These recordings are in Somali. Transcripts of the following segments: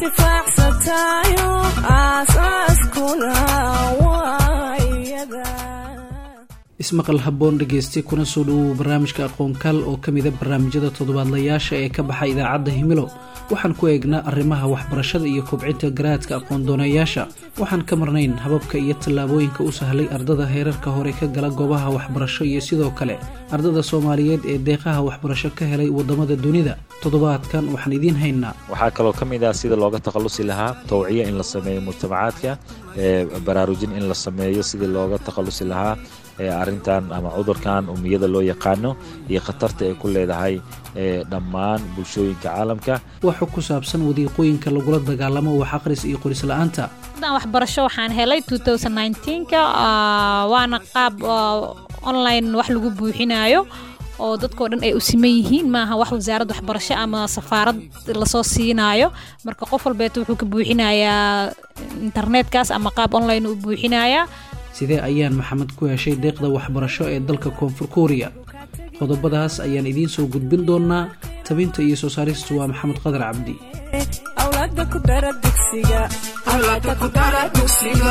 intifaacsatayo aasaaskuna waa iyada ismaqal habboon dhegeyste kuna soo dhowow barnaamijka aqoonkaal oo ka mida barnaamijyada toddobaadlayaasha ee ka baxa idaacadda himilo waxaan ku eegnaa arrimaha waxbarashada iyo kobcinta garaadka aqoon-doonayaasha waxaan ka marnayn hababka iyo tallaabooyinka u sahlay ardada heerarka hore ka gala goobaha waxbarasho iyo sidoo kale ardada soomaaliyeed ee deeqaha waxbarasho ka helay waddamada dunida toddobaadkan waxaan idiin haynaa waxaa kaloo ka mid ah sida looga takhallusi lahaa tawciya in la sameeyo mujtamacaadka baraarujin in la sameeyo sidii looga takhallusi lahaa arrintan ama cudurkan umiyada loo yaqaano iyo khatarta ay ku leedahay dhammaan bulshooyinka caalamka waxa ku saabsan wadiiqooyinka lagula dagaalamo wax aqris iyo qoris-la-aanta dan waxbarasho waxaan helay ka waana qaab online wax lagu buuxinayo oo dadkao dhan ay u siman yihiin maaha wax wasaarad waxbarasho ama safaarad lasoo siinaayo marka qof walbeeta wuxuu ka buuxinayaa internetkaas ama qaab online u buuxinayaa sidee ayaan maxamed ku heshay deeqda waxbarasho ee dalka koonfur kuuriya qodobadaas ayaan idiin soo gudbin doonaa tabinta iyo soo saaristu waa maxamed qadar cabdi awlaada ku dara dugsiga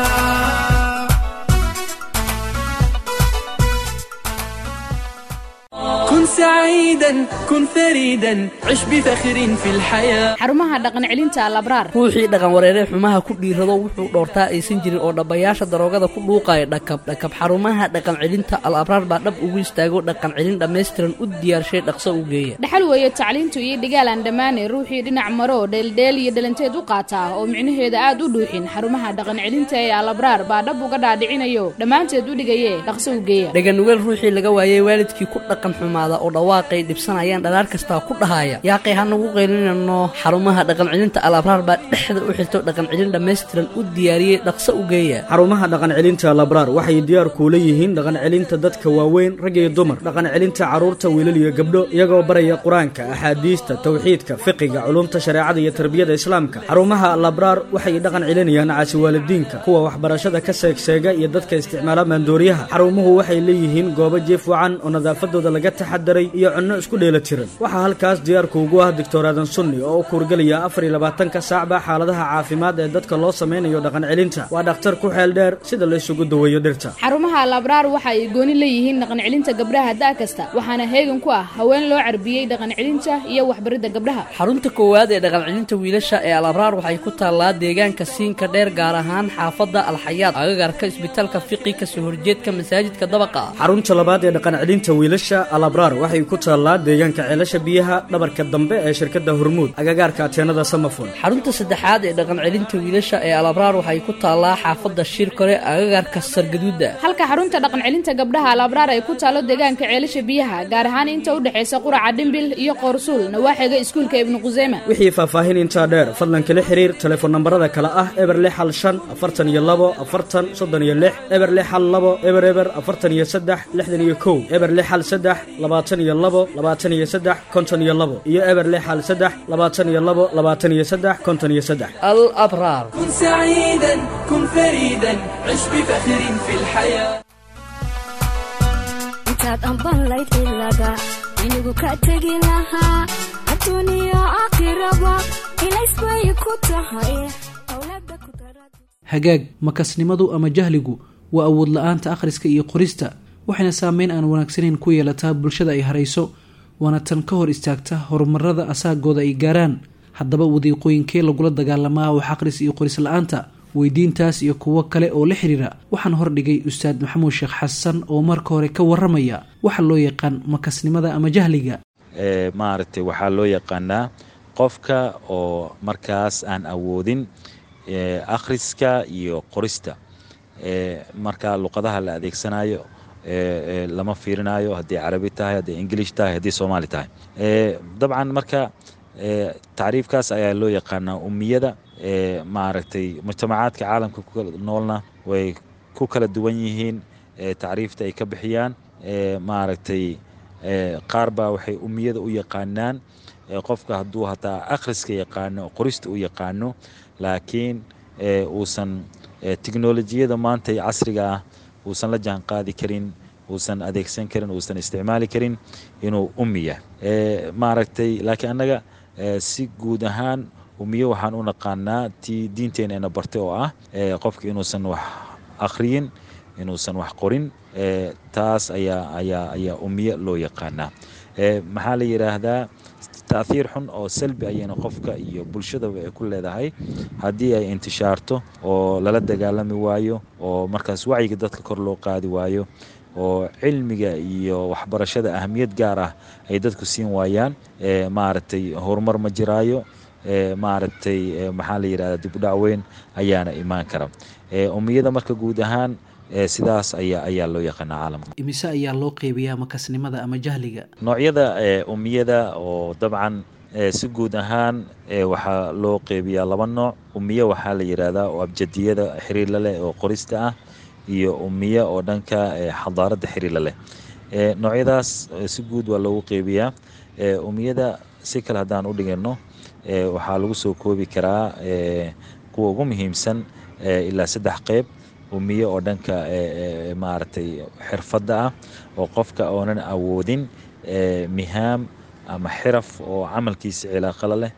كن سعيدا كن فريدا عش بفخر في الحياة xarumaha dhaqan celinta alabraar ruuxii dhaqan wareeree xumaha ku dhiirado wuxuu dhoortaa aysan jirin oo dhabbayaasha daroogada ku dhuuqaya dhakab dhakab xarumaha dhaqan celinta al abraar baa dhab ugu istaago dhaqan celin dhammaystiran u diyaarshay dhaqso u geeya dhaxal weeye tacliintu iyo dhigaal aan dhammaane ruuxii dhinac maro dheeldheel iyo dhalanteed u qaataa oo micnaheeda aad u dhuuxin xarumaha dhaqan celinta ee alabraar baa dhab uga dhaadhicinayo dhammaanteed u dhigaye dhaqso u geeya dhaganugeel ruuxii laga waayey waalidkii ku dhaqan xumaada oo dhawaaqay dhibsanayaan dhalaar kastaa ku dhahaya yaaqay ha nagu qaylinano xarumaha dhaqan celinta al abraar baa dhexda u xirto dhaqan celin dhammaystiran u diyaariyey dhaqso u geeya xarumaha dhaqan celinta labraar waxay diyaar kuula yihiin dhaqan celinta dadka waaweyn rag iyo dumar dhaqan celinta carruurta wiilal iyo gabdho iyagoo baraya qur-aanka axaadiista tawxiidka fiqiga culumta shareecada iyo tarbiyada islaamka xarumaha labraar waxay dhaqan celinayaan caasi waalidiinka kuwa waxbarashada ka seegseega iyo dadka isticmaala maandooriyaha xarumuhu waxay leeyihiin goobo jiif wacan oo nadaafadooda laga taxadaray iyo cunno isku dheela tiran waxaa halkaas diyaarkuugu ah doctor aadan sunni oo u kuurgelaya afar iyo labaatanka saacba xaaladaha caafimaad ee dadka loo samaynayo dhaqan celinta waa dhakhtar ku xeel dheer sida la isugu daweeyo dhirta xarumaha alabraar waxa ay gooni leeyihiin dhaqan celinta gabdhaha da' kasta waxaana heegan ku ah haween loo carbiyey dhaqan celinta iyo waxbaridda gabdhaha xarunta koowaad ee dhaqan celinta wiilasha ee al abraar waxay ku taallaa deegaanka siinka dheer gaar ahaan xaafadda alxayaad agagarka isbitaalka fiqi kasoo horjeedka masaajidka dabaqa ah xarunta labaad ee dhaqan celinta wiilasha al abraar waxay ku taallaa deegaanka ceelasha biyaha dhabarka dambe ee shirkadda hormuud agagaarka ateenada samafon xarunta saddexaad ee dhaqan celinta wiilasha ee al abraar waxay ku taallaa xaafadda shirkore agagarka sargaduuda halka xarunta dhaqan celinta gabdhaha alabraar ay ku taalo deegaanka ceelasha biyaha gaar ahaan inta u dhexaysa quraca dhimbil iyo qoorsuul nawaaxiga iskuulka ibnu quseyma wixii faahfaahin intaa dheer fadlan kala xiriir telefoon nambarada kale ah eber lix hal shan afartan iyo labo afartan soddon iyo lix eber lix hal labo eber eber afartan iyo saddex lixdan iyo kow eber lix hal saddex labaatan iyo labo labaatan iyo saddex konton iyo labo iyo eber lix hal saddex labaatan iyo labo labaatan iyo saddex konton iyo saddex al abraar كن سعيدا كن فريدا عش بفخر في الحياة intaad ambanlayd ilaga inigu ka tegi lahaa adduuniyo aakhiraba ilays bay ku tahay awlaada ku dara hagaag makasnimadu ama jahligu waa awood la-aanta akhriska iyo qorista waxayna saameyn aan wanaagsanayn ku yeelataa bulshada ay harayso waana tan ka hor istaagta horumarada asaagooda ay gaaraan haddaba wadiiqooyinkee lagula dagaalamaa wax aqris iyo qoris la-aanta weydiintaas iyo kuwo kale oo la xiriira waxaan hordhigay ustaad maxamuud sheekh xasan oo marka hore ka waramaya waxa loo yaqaan makasnimada ama jahliga maaragtay waxaa loo yaqaanaa qofka oo markaas aan awoodin akhriska iyo qorista marka luqadaha la adeegsanayo lama fiirinayo haddii carabi tahay haddii ingilish tahay haddii soomaali tahay dabcan marka tacriifkaas ayaa loo yaqaanaa umiyada maaragtay mujtamacaadka caalamka ku noolna way ku kala duwan yihiin tacriifta ay ka bixiyaan maaragtay qaar baa waxay umiyada u yaqaanaan qofka hadduu hataa akhriska yaqaano qorista u yaqaano laakiin uusan teknolojiyada maanta ee casriga ah uusan la jaan qaadi karin uusan adeegsan karin uusan isticmaali karin inuu umiya maaragtay laakiin annaga si guud ahaan umiye waxaan u naqaanaa tii diinteena ina bartay oo ah qofka inuusan wax akhriyin inuusan wax qorin taas ayaa ayaa ayaa umiye loo yaqaanaa maxaa la yidhaahdaa taahiir xun oo salbi ayayna qofka iyo bulshadaba ay ku leedahay haddii ay intishaarto oo lala dagaalami waayo oo markaas wacyiga dadka kor loo qaadi waayo oo cilmiga iyo waxbarashada ahamiyad gaar ah ay dadku siin waayaan maaragtay horumar ma jiraayo maaragtay maxaa la yidhahda dibudhac weyn ayaana imaan kara umiyada marka guud ahaan sidaas ayaa ayaa loo yaqaanaa caalamka imise ayaa loo qeybiyaa makasnimada ama jahliga noocyada umiyada oo dabcan si guud ahaan waxaa loo qeybiyaa laba nooc umiye waxaa la yidhaahdaa oo abjadiyada xiriir la leh oo qorista ah iyo umiye oo dhanka xadaaradda xiriir la leh noocyadaas si guud waa loogu qeybiyaa umiyada si kale haddaan u dhigano waxaa lagu soo koobi karaa kuwa ugu muhiimsan ilaa saddex qeyb umiye oo dhanka maaragtay xirfadda ah oo qofka oonan awoodin mihaam ama xiraf oo camalkiisa cilaaqala leh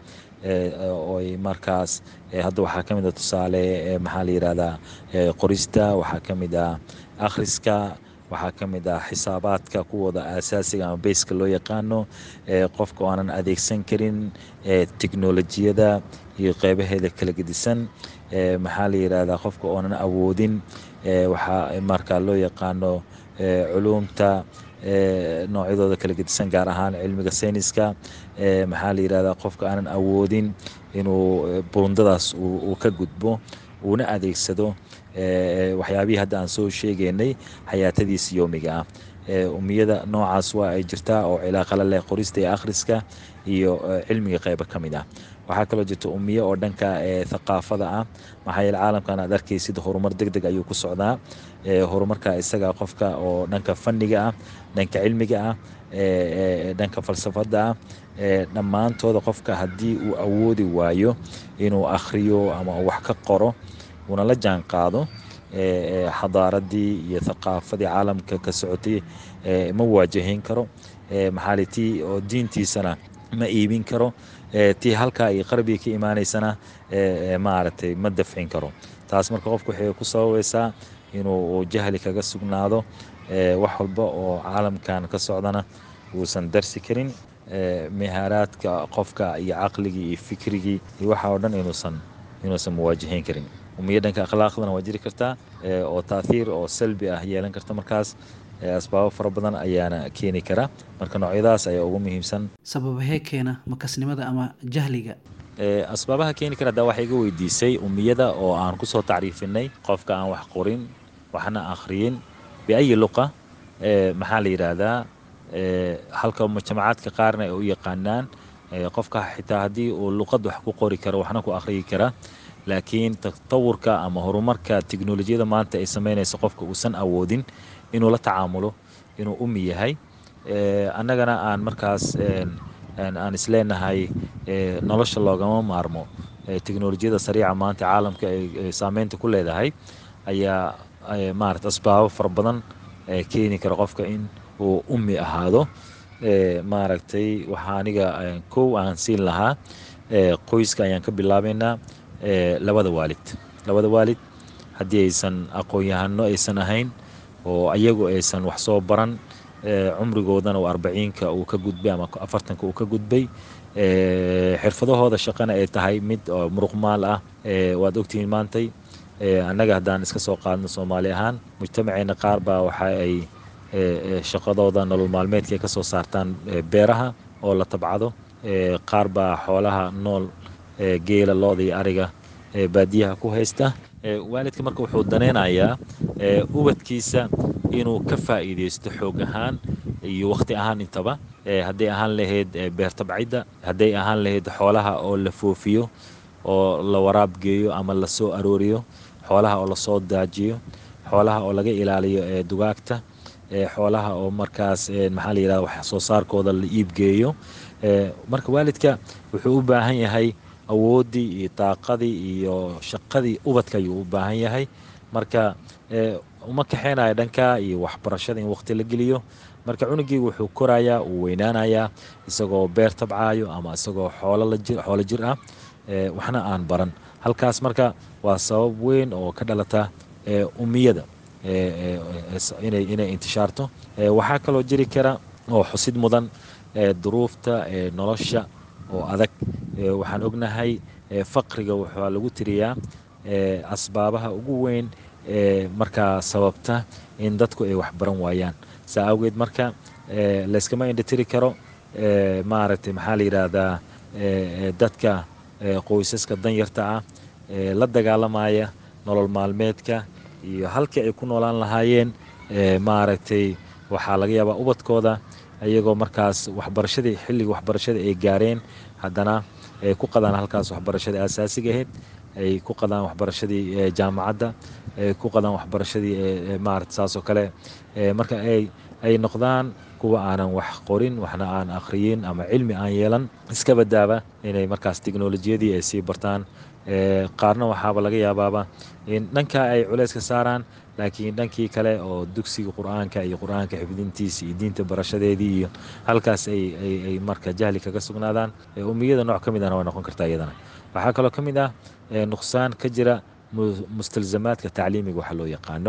oy markaas hadda waxaa ka mid a tusaale maxaa la yidhahdaa qorista waxaa ka mid ah akhriska waxaa ka mid ah xisaabaadka kuwooda aasaasiga ama beyska loo yaqaano qofka oo aanan adeegsan karin teknolojiyada iyo qeybaheeda kala gedisan maxaa la yidhahdaa qofka oonan awoodin waxaa markaa loo yaqaano culuumta noocyadooda kala gedisan gaar ahaan cilmiga sayniska maxaa la yidhahdaa qofka aanan awoodin inuu buundadaas uu ka gudbo uuna adeegsado waxyaabihii hadda aan soo sheegaynay xayaatadiisa yoomiga ah umiyada noocaas waa ay jirtaa oo cilaaqala leh qorista iyo akhriska iyo cilmiga qeyba ka mid ah waxaa kaloo jirta umiye oo dhanka thaqaafada ah maxaa yeele caalamkan aad arkaysid horumar deg deg ayuu ku socdaa horumarka isaga qofka oo dhanka fanniga ah dhanka cilmiga ah dhanka falsafadda ah dhammaantooda qofka haddii uu awoodi waayo inuu akhriyo ama wax ka qoro uuna la jaan qaado xadaaradii iyo thaqaafadii caalamka ka socotay ma waajahin karo maxaali tii oo diintiisana ma iibin karo tii halkaa iyo qarbiga ka imaanaysana maaragtay ma dafcin karo taas marka qofku waxay ku sababaysaa inuu jahli kaga sugnaado wax walba oo caalamkan ka socdana uusan darsi karin mihaaraadka qofka iyo caqligii iyo fikrigii iyo waxa oo dhan inuusan inuusan muwaajahayn karin umiya dhanka akhlaaqdana waa jiri kartaa oo taathiir oo salbi ah yeelan karta markaas asbaabo fara badan ayaana keeni kara marka noocyadaas ayaa ugu muhiimsan sababahee keena makasnimada ama jahliga asbaabaha keeni kara haddaa waxaa iga weydiisay umiyada oo aan kusoo tacriifinay qofka aan wax qorin waxna akhriyin biayi luqa maxaa la yidhaahdaa halka mujtamacaadka qaarna ay u yaqaanaan qofka xitaa haddii uu luqad wax ku qori karo waxna ku akhriyi kara laakiin tatawurka ama horumarka teknolojiyada maanta ay samaynayso qofka uusan awoodin inuu la tacaamulo inuu umi yahay annagana aan markaas aan isleenahay nolosha loogama maarmo teknolojiyada sariica maanta caalamka ay saameynta ku leedahay ayaa maarata asbaabo fara badan keeni kara qofka in uu umi ahaado maaragtay waxaa aniga kow aan siin lahaa qoyska ayaan ka bilaabaynaa labada waalid labada waalid haddii aysan aqoon-yahano aysan ahayn oo ayagu aysan wax soo baran cumrigoodana uu arbaciinka uu ka gudbay ama afartanka uu ka gudbay xirfadahooda shaqana ay tahay mid muruqmaal ah waad ogtihiin maantay annaga haddaan iska soo qaadno soomaali ahaan mujtamaceena qaar baa waxa ay shaqadooda nolol maalmeedka ka soo saartaan beeraha oo la tabcado qaar baa xoolaha nool geela looda iyo ariga baadiyaha ku haysta waalidka marka wuxuu danaynayaa ubadkiisa inuu ka faa'iidaysto xoog ahaan iyo wakhti ahaan intaba hadday ahaan lahayd beer tabcidda hadday ahaan lahayd xoolaha oo la foofiyo oo la waraab geeyo ama la soo arooriyo xoolaha oo lasoo daajiyo xoolaha oo laga ilaaliyo dugaagta xoolaha oo markaas maxaa la yidhahda wax soo saarkooda la iibgeeyo marka waalidka wuxuu u baahan yahay awooddii iyo daaqadii iyo shaqadii ubadka ayuu u baahan yahay marka uma kaxeynayo dhanka iyo waxbarashada in waqti la geliyo marka cunugii wuxuu korayaa uu weynaanayaa isagoo beer tabcaayo ama isagoo xoolo jir ah waxna aan baran halkaas marka waa sabab weyn oo ka dhalata umiyada inay intishaarto waxaa kaloo jiri kara oo xusid mudan duruufta nolosha oo adag waxaan ognahay faqriga waxaa lagu tiriyaa asbaabaha ugu weyn ee markaa sababta in dadku ay waxbaran waayaan saa awgeed marka layskama indhitiri karo maaragtay maxaa la yidhaahdaa dadka qoysaska danyarta ah la dagaalamaya nolol maalmeedka iyo halkii ay ku noolaan lahaayeen maaragtay waxaa laga yaabaa ubadkooda iyagoo markaas waxbarashadii xilliga waxbarashada ay gaareen haddana ay ku qadaan halkaas waxbarashadii asaasiga ahayd ay ku qadaan waxbarashadii jaamacadda ay ku qadaan waxbarashadii maarata saasoo kale marka ay ay noqdaan kuwa aanan wax qorin waxna aan akhriyin ama cilmi aan yeelan iska badaaba inay markaas teknolojiyadii ay sii bartaan qaarna waxaaba laga yaabaaba in dhankaa ay culayska saaraan laakiin dhankii kale oo dugsiga qur-aanka iyo qur-aanka xifdintiisa iyo diinta barashadeedii iyo halkaas ay marka jahli kaga sugnaadaan umiyada nooc ka mid ahna way noqon kartaa iyadana waxaa kaloo ka mid ah nuqsaan ka jira mustalzamaadka tacliimiga waxa loo yaqaano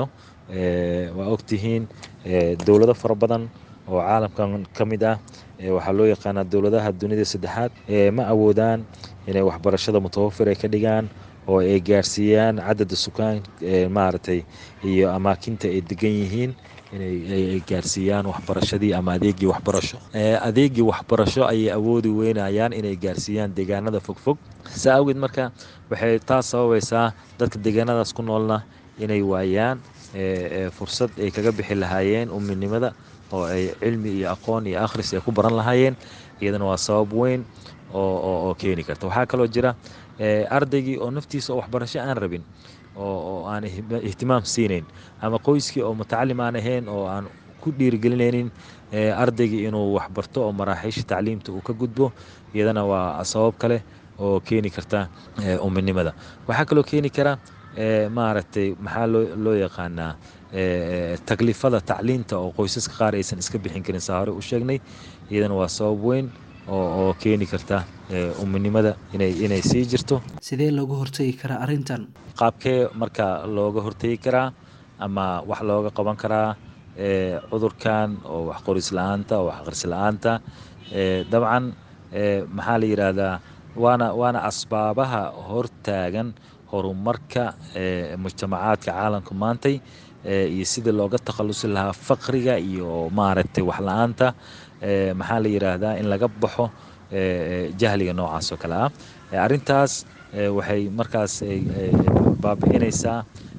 waa ogtihiin dowlado fara badan oo caalamkan ka mid ah waxaa loo yaqaanaa dowladaha dunida saddexaad ma awoodaan inay waxbarashada mutawafir ay ka dhigaan oo ay gaarsiiyaan cadada sukaan maaragtay iyo amaakinta ay degan yihiin inay gaarsiiyaan waxbarashadii ama adeegii waxbarasho adeegii waxbarasho ayay awoodi weynayaan inay gaarsiiyaan deegaanada fogfog saa awgeed marka waxay taas sababaysaa dadka deegaanadaas ku noolna inay waayaan fursad ay kaga bixi lahaayeen uminimada oo ay cilmi iyo aqoon iyo akhris ay ku baran lahaayeen iyadana waa sabab weyn oo keeni karta waxaa kaloo jira ardaygii oo naftiisa oo waxbarasho aan rabin oo aan ihtimaam siinayn ama qoyskii oo mutacalim aan ahayn oo aan ku dhiirigelinaynin ardaygii inuu waxbarto oo maraaxiisha tacliimta uu ka gudbo iyadana waa sabab kale oo keeni karta uminimada waxaa kaloo keeni kara maaragtay maxaa loo yaqaanaa taklifada tacliinta oo qoysaska qaar aysan iska bixin karin saa hore u sheegnay iyadana waa sabab weyn oo keeni karta uminimada inay sii jirto sidee looga hortegi karaa arrintan qaabkee marka looga hortegi karaa ama wax looga qaban karaa cudurkan oo wax qoris la-aanta oo wax aqris la-aanta dabcan maxaa la yidhaahdaa waana waana asbaabaha hortaagan horumarka mujtamacaadka caalamka maantay iyo sidii looga takhalusi lahaa faqriga iyo maaragtay wax la-aanta maxaa la yidhaahdaa in laga baxo jahliga noocaas oo kale ah arrintaas waxay markaas baabi'inaysaa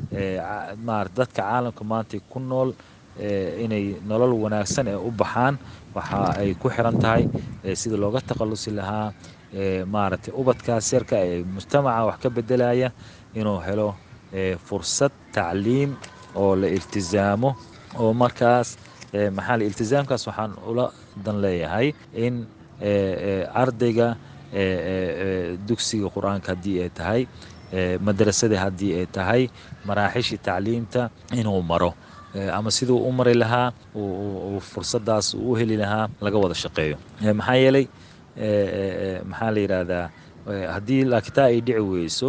marat dadka caalamka maanta ku nool inay nolol wanaagsan ee u baxaan waxa ay ku xiran tahay sidii looga takhalusi lahaa maaragtay ubadkaas yarka ee mujtamaca wax ka bedelaya inuu helo fursad tacliim oo la iltizaamo oo markaas maxaa iltizaamkaas waxaan ula dan leeyahay in ardayga dugsiga qur-aanka haddii ay tahay madrasadii haddii ay tahay maraaxishii tacliimta inuu maro ama siduu u mari lahaa fursadaas uu u heli lahaa laga wada shaqeeyo maxaa yeelay maxaa la yidhaahdaa haddii laakitaa ay dhici weyso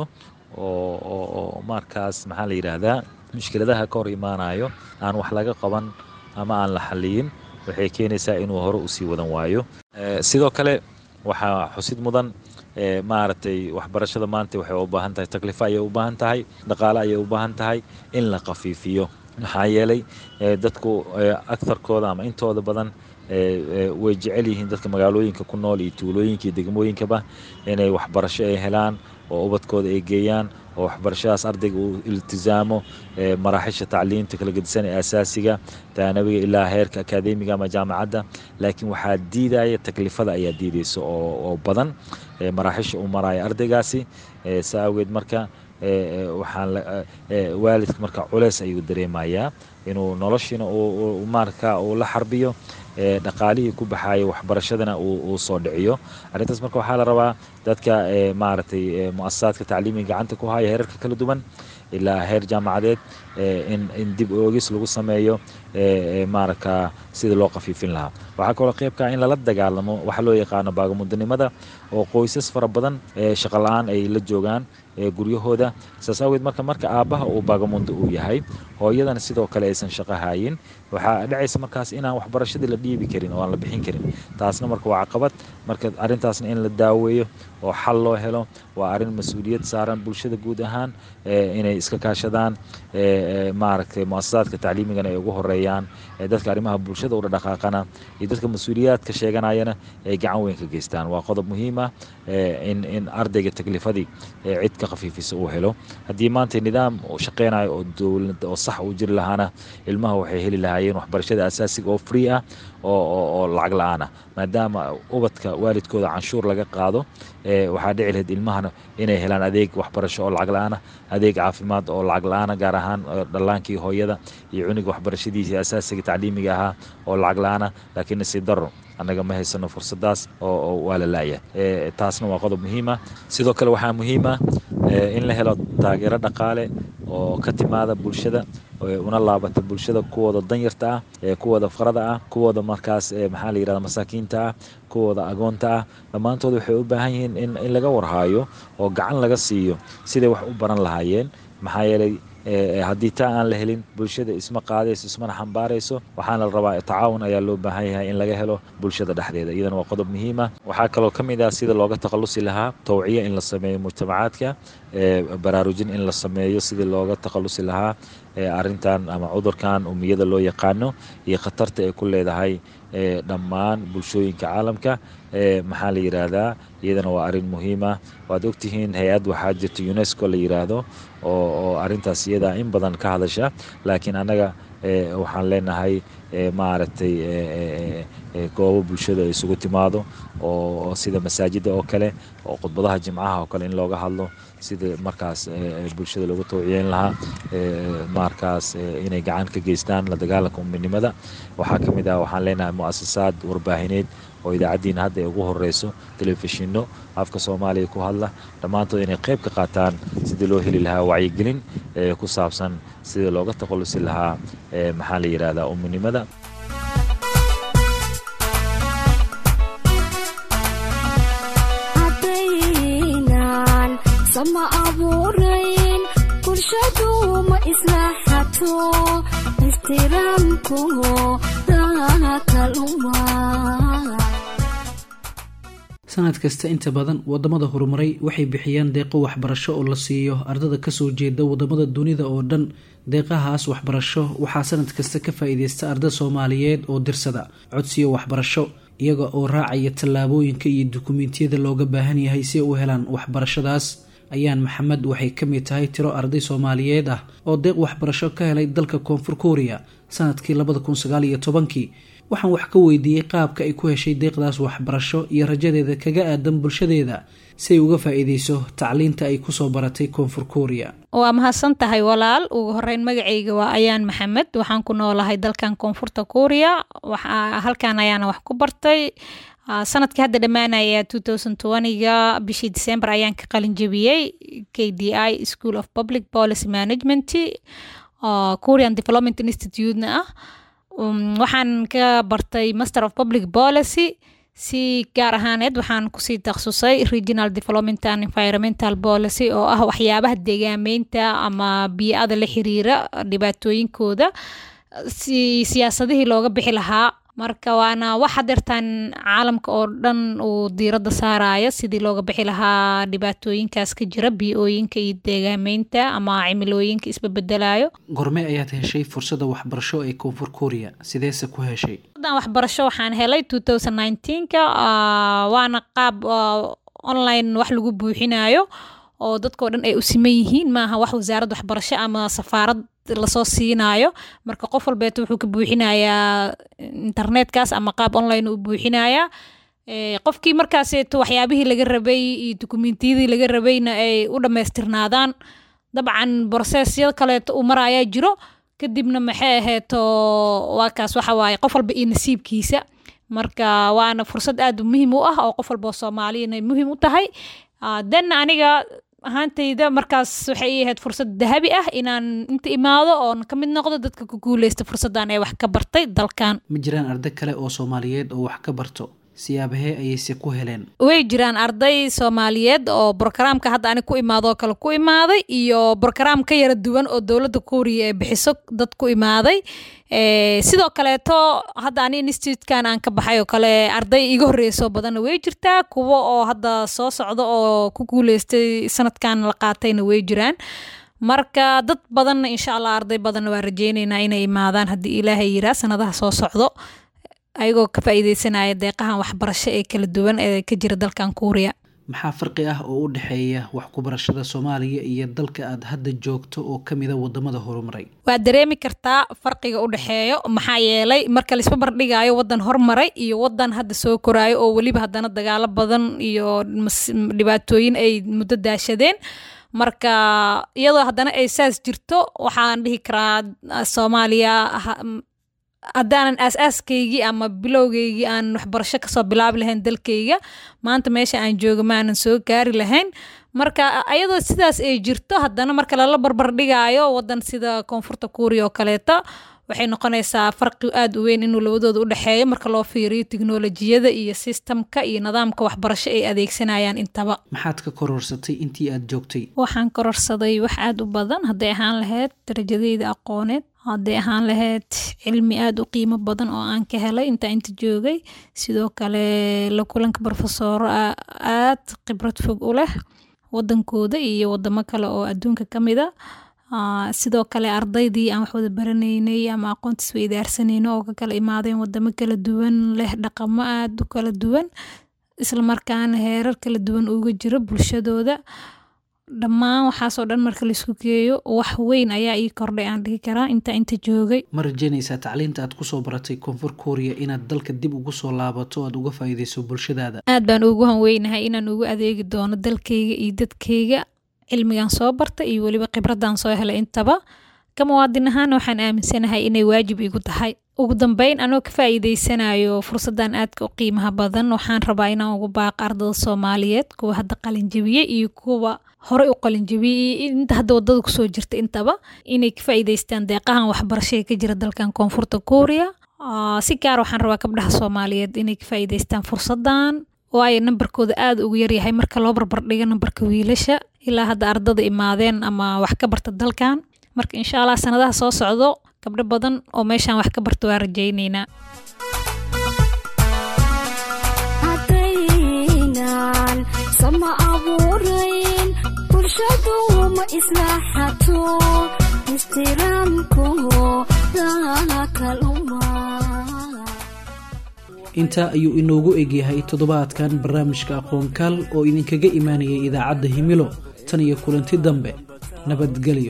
oo markaas maxaa la yidhaahdaa mushkiladaha ka hor imaanayo aan wax laga qaban ama aan la xaliyin waxay keenaysaa inuu hore usii wadan waayo sidoo kale waxaa xusid mudan maaragtay waxbarashada maanta waxay u baahan tahay taklifo ayay u baahan tahay dhaqaale ayay u baahan tahay in la khafiifiyo maxaa yeelay dadku agtarkooda ama intooda badan way jecel yihiin dadka magaalooyinka ku nool iyo tuulooyinka iyo degmooyinkaba inay waxbarasho ay helaan oo ubadkooda ay geeyaan oo waxbarashadaas ardayga uu iltizaamo maraaxisha tacliinta kala gedisan ee asaasiga taanabiga ilaa heerka akaademiga ama jaamacadda laakiin waxaa diidaya taklifada ayaa diidaysa oo badan maraaxisha uu maraya ardaygaasi saa awgeed marka waxaan waalidka marka culeys ayuu dareemayaa inuu noloshiina marka uu la xarbiyo dhaqaalihii ku baxaaya waxbarashadana uu soo dhiciyo arrintaas marka waxaa la rabaa dadka maaragtay muasasaadka tacliimiga gacanta ku haya heerarka kala duwan ilaa heer jaamacadeed in dib oogis lagu sameeyo maaraka sida loo qafiifin lahaa waxaa kaloo qaybkaa in lala dagaalamo waxa loo yaqaano baagamudanimada oo qoysas fara badan shaqa la-aan ay la joogaan guryahooda saas awgeed marka marka aabbaha uu baagamundo uu yahay hooyadana sidoo kale aysan shaqo haayin waxaa dhacaysa markaas inaan waxbarashadii la dhiibi karin oo aan la bixin karin taasna marka waa caqabad marka arrintaasna in la daaweeyo oo xal loo helo waa arrin mas-uuliyad saaran bulshada guud ahaan inay iska kaashadaan maaragtay muasasaadka tacliimigana ay ugu horeeyaan dadka arrimaha bulshada udha dhaqaaqana iyo dadka mas-uuliyaadka sheeganayana ay gacan weyn ka geystaan waa qodob muhiim ah in in ardayga taklifadii cid ka khafiifisa uu helo haddii maanta nidaam shaqeynayo oo dowlad oo sax uu jiri lahaana ilmaha waxay heli lahaayeen waxbarashada asaasiga oo free ah oo lacag la-aan ah maadaama ubadka waalidkooda canshuur laga qaado waxaa dhici lahayd ilmahana inay helaan adeeg waxbarasho oo lacag la-aana adeeg caafimaad oo lacag la-aana gaar ahaan dhallaankii hooyada iyo cuniga waxbarashadiisii asaasiga tacliimiga ahaa oo lacag la-aana laakiin nasiib daro annaga ma haysano fursadaas oo waa la laaya taasna waa qodob muhiima sidoo kale waxaa muhiima in la helo taageero dhaqaale oo ka timaada bulshada una laabata bulshada kuwooda danyarta ah kuwooda farada ah kuwooda markaas maxaa la yirahda masaakiinta ah kuwooda agoonta ah dhammaantood waxay u baahan yihiin in laga warhaayo oo gacan laga siiyo siday wax u baran lahaayeen maxaa yeelay haddii taa aan la helin bulshada isma qaadayso ismana xambaarayso waxaana la rabaa tacaawun ayaa loo baahan yahay in laga helo bulshada dhexdeeda iyadana waa qodob muhiima waxaa kaloo ka mid ah sida looga takhalusi lahaa tawciya in la sameeyo mujtamacaadka baraarujin in la sameeyo sidii looga takhalusi lahaa arrintan ama cudurkan umiyada loo yaqaano iyo khatarta ay ku leedahay dhammaan bulshooyinka caalamka maxaa la yidhaahdaa iyadana waa arrin muhiima waad ogtihiin hay-ad waxaa jirta unesco la yidhaahdo oo arrintaas iyadaa in badan ka hadasha laakiin annaga waxaan leenahay maaragtay goobo bulshada ay isugu timaado oo sida masaajida oo kale oo khudbadaha jimcaha oo kale in looga hadlo sida markaas bulshada loogu tawciyeyn lahaa markaas inay gacan ka geystaan la dagaalanka uminimada waxaa ka mid ah waxaan leenahay mu'asasaad warbaahineed oo idaacaddiina hadda ay ugu horeyso telefishinno afka soomaaliya ku hadla dhammaantood inay qayb ka qaataan sidii loo heli lahaa wacyigelin ku saabsan sidii looga takhalusi lahaa maxaa la yidhahdaa uminimada haddaynan sama abuurayn bulshadu ma islaaxato ixtiraamku dakaluma sanad kasta inta badan wadamada horumaray waxay bixiyaan deeqo waxbarasho oo la siiyo ardada kasoo jeeda wadamada dunida oo dhan deeqahaas waxbarasho waxaa sanad kasta ka faa-iideysta arda soomaaliyeed oo dirsada codsiyo waxbarasho iyaga oo raacaya tallaabooyinka iyo dukumentiyada looga baahan yahay si ay u helaan waxbarashadaas ayaan maxamed waxay ka mid tahay tiro arday soomaaliyeed ah oo deeq waxbarasho ka helay dalka koonfur kooriya sanadkii labada kun sagaal iyo tobankii waxaan wax ka weydiiyey qaabka ay ku heshay deeqdaas waxbarasho iyo rajadeeda kaga aadan bulshadeeda si ay uga faa-iideyso tacliinta ay kusoo baratay koonfur kooriya waa mahadsan tahay walaal ugu horeyn magacayga waa ayaan maxamed waxaan ku noolahay dalkan koonfurta kooriya halkan ayaana wax ku bartay sanadkii hadda dhammaanaya ga bishii december ayaan ka qalin jebiyey k d i school of public policy management korean development institute-na ah waxaan ka bartay master of public policy si gaar ahaaneed waxaan kusii takhasusay regional development and environmental policy oo ah waxyaabaha deegaameynta ama biyo-ada la xiriira dhibaatooyinkooda si siyaasadihii looga bixi lahaa marka waana wax hadeertaan caalamka oo dhan uu diiradda saaraya sidii looga bixi lahaa dhibaatooyinkaas ka jira biyo-ooyinka iyo deegaameynta ama cimilooyinka isbabedelayo gorme ayaad heshay fursada waxbarasho ee koonfur kooriya sideese ku heshay dan waxbarasho waxaan helay ka waana qaab online wax lagu buuxinayo oo dadkao dhan ay u siman yihiin maaha wax wasaaradda waxbarasho ama safaarad lasoo siinayo marka qof walbeet wuxuu ka buuxinayaa internetkaas ama qaab online u buuxinayaa qofkii markaaseeto waxyaabihii laga rabay iyo dukumentiyadii laga rabayna ay u dhammaystirnaadaan dabcan broseesya kaleeto uu marayaa jiro kadibna maxay aheeto waa kaas waxa waaye qof walba iyo nasiibkiisa marka waana fursad aad muhiim u ah oo qof walba oo soomaaliyana muhiim u tahay den aniga ahaantayda markaas waxay ii ahayd fursad dahabi ah inaan inta imaado oon ka mid noqdo dadka ku guuleysta fursaddan ee wax ka bartay dalkan ma jiraan arday kale oo soomaaliyeed oo wax ka barto siyaabahee ayayse ku heleen way jiraan arday soomaaliyeed oo brogaraamka hadda ani ku imaado oo kale ku imaaday iyo brogaraam ka yara duwan oo dowladda kuuriya ee bixiso dad ku imaaday sidoo kaleeto hadda ani institutekan aan ka baxay oo kale arday iga horreysoo badanna way jirtaa kuwo oo hadda soo socda oo ku guuleystay sanadkan la qaatayna way jiraan marka dad badanna insha allah arday badanna waa rajeyneynaa inay imaadaan haddii ilaahay yiraa sanadaha soo socdo ayagoo ka faa'iideysanaya deeqahan waxbarasho ee kala duwan ee ka jira dalkan kuuriya maxaa farqi ah oo u dhexeeya wax ku barashada soomaaliya iyo dalka aad hadda joogto oo ka mida wadamada horumaray waad dareemi kartaa farqiga u dhexeeyo maxaa yeelay marka laisba bardhigaayo wadan hormaray iyo wadan hadda soo koraayo oo weliba haddana dagaalo badan iyo dhibaatooyin ay muddo daashadeen marka iyadoo haddana ay saas jirto waxaan dhihi karaa soomaaliya haddaanan aas-aaskaygii ama bilowgeygii aan waxbarasho kasoo bilaabi lahayn dalkayga maanta meesha aan joogo maanan soo gaari lahayn marka ayadoo sidaas ay jirto haddana marka lala barbardhigaayo wadan sida koonfurta kuuriya oo kaleeto waxay noqonaysaa farqi aada u weyn inuu labadooda u dhexeeyo marka loo fiiriyo tiknolojiyada iyo sistamka iyo nidaamka waxbarasho ay adeegsanayaan intaba maxaad ka kororsatay intii aad joogtay waxaan kororsaday wax aada u badan hadday ahaan lahayd darajadeyda aqooneed hadday ahaan lahayd cilmi aada u qiimo badan oo aan ka helay intaa inta joogay sidoo kale la kulanka brofesoro aad khibrad fog u leh wadankooda iyo wadamo kale oo adduunka ka mida sidoo kale ardaydii aan wax wada baranaynay ama aqoontiis weydaarsanayno oo ka kala imaadeen wadamo kala duwan leh dhaqamo aada u kala duwan islamarkaana heerar kala duwan uga jiro bulshadooda dhammaan waxaasoo dhan marka laisku geeyo wax weyn ayaa ii kordhay aan dhihi karaa inta inta joogay ma rajeynaysaa tacliinta aad kusoo baratay koonfur kuuriya inaad dalka dib ugu soo laabato o aad uga faa'iideyso bulshadaada aad baan ugu hanweynahay inaan ugu adeegi doono dalkayga iyo dadkayga cilmigan soo barta iyo weliba khibraddan soo helay intaba ka muwaadin ahaana waxaan aaminsanahay inay waajib igu tahay ugu dambeyn anoo ka faa'iideysanayo fursaddan aadka u qiimaha badan waxaan rabaa inaan ugu baaqo ardada soomaaliyeed kuwa hadda qalinjabiyey iyo kuwa horey u qalinjabiyey iyo inta hadda wadada kusoo jirta intaba inay ka faa'iideystaan deeqahan waxbarasho ee ka jira dalkan koonfurta kuuriya si gaar waxaan rabaa gabdhaha soomaaliyeed inay ka faa'iideystaan fursaddan waayo nambarkooda aada ugu yaryahay marka loo barbardhigo nambarka wiilasha ilaa hadda ardada imaadeen ama wax ka barta dalkan marka insha allah sanadaha soo socdo gabdho badan oo meeshaan wax ka barta waa rajayneynaa haddaynan sama abuurayn bulshadu ma islaaxato istiraamku kaluma intaa ayuu inoogu egyahay toddobaadkan barnaamijka aqoonkaal oo idinkaga imaanayay idaacadda himilo tan iyo kulanti dambe nabadgelyo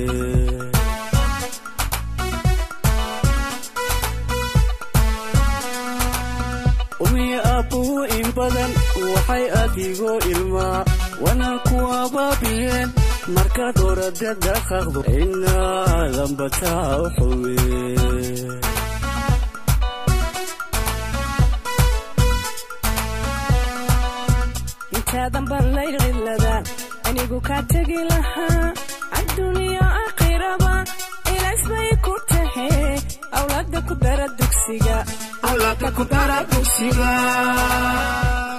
umiya aabbuhu in badan waxay adigoo ilmaa wana ku abaabiyeen markaad orada dhaqaqdo inaadan bataa u xuwe intaadan ballay cidladaan anigu kaa tegi lahaa adduuniya aakhiraba ilays bay ku tahe awlaada ku dara dugsiga awlaadka ku dara dugsiga